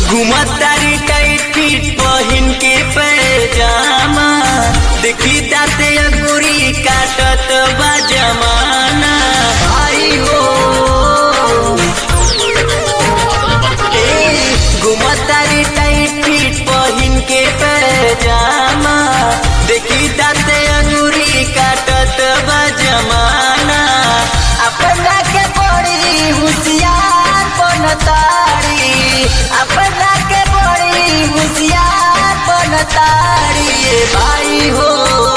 घुमतारी tight feet पहिन के पैजामा देखी दाते अंगूरी काटत बा जमाना भाई हो ए, घुमतारी टाइट फिट पहिन के पैजामा देखी दाते अंगूरी काटत बा जमाना अपना के बड़ी होशियार बनतारी अपना के बड़ी होशियार बनतारी ए भाई हो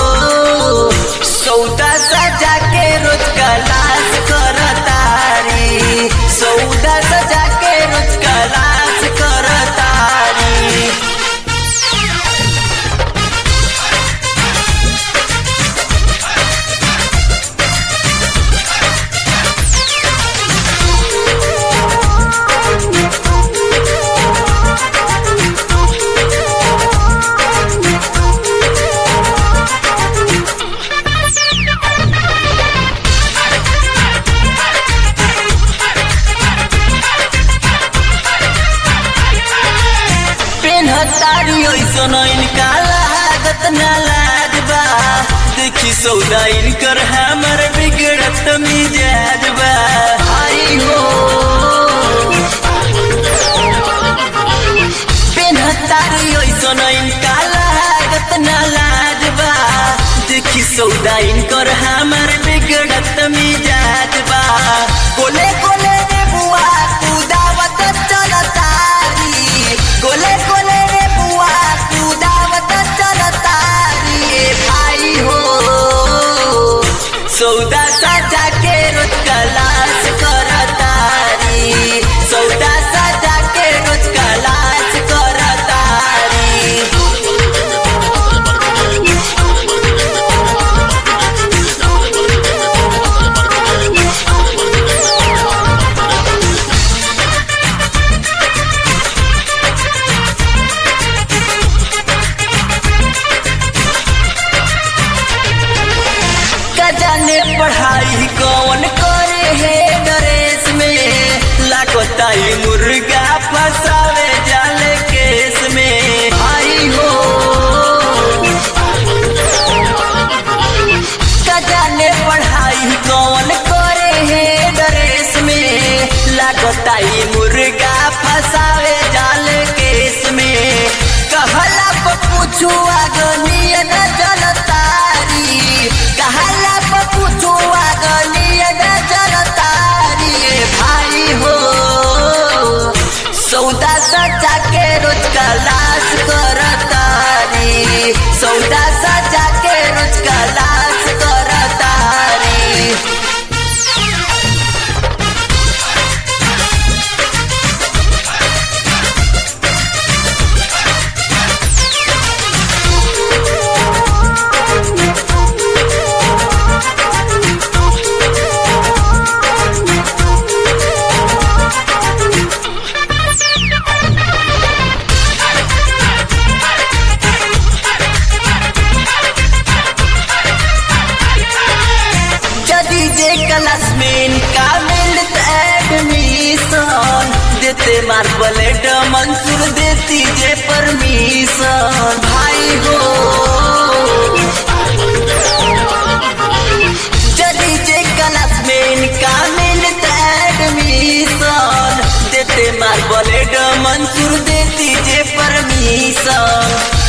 सौदा सजा के रोज कलाश करतारी सौदा सजा के रोज कलाश करतारी पेन्हतारी ऐसन इनका लागत ना लाज बा देखी सौदा इनकर हमर बिगड़त मिजाज बा आई हो पेन्हतारी ऐसन इनका लागत ना लाज बा देखी सौदा इनकर हमर बिगड़त मिजाज बा कोले कोले रे बुआ तू दावत चलतारी कोले कोले रे बुआ तू दावत चलतारी ए भाई हो सौदा सजा के रोज कलाश करतारी सौदा सजा के रोज कलाश करतारी का जाने पढ़ाई कौन करे है ड्रेस में लाकोताई मुर्गा फसावे जाले केस में आई हो का जाने पढ़ाई कौन करे है ड्रेस में लाकोताई मुर्गा फसावे जाले केस में कहला पूछू आगनिय न जलतारी कहला पूछू आगनिय न जलतारी ए भाई हो सौदा सजा के रोज कलाश करतारी सौदा सजा के रोज कलाश करतारी यदि जे क्लास में इनका मिलत एडमिशन देते मार्बलेट मंसूर देती जे परमिशन भाई हो यदि जे क्लास में इनका मिलत एडमिशन देते मार्बलेट मंसूर देती जे परमिशन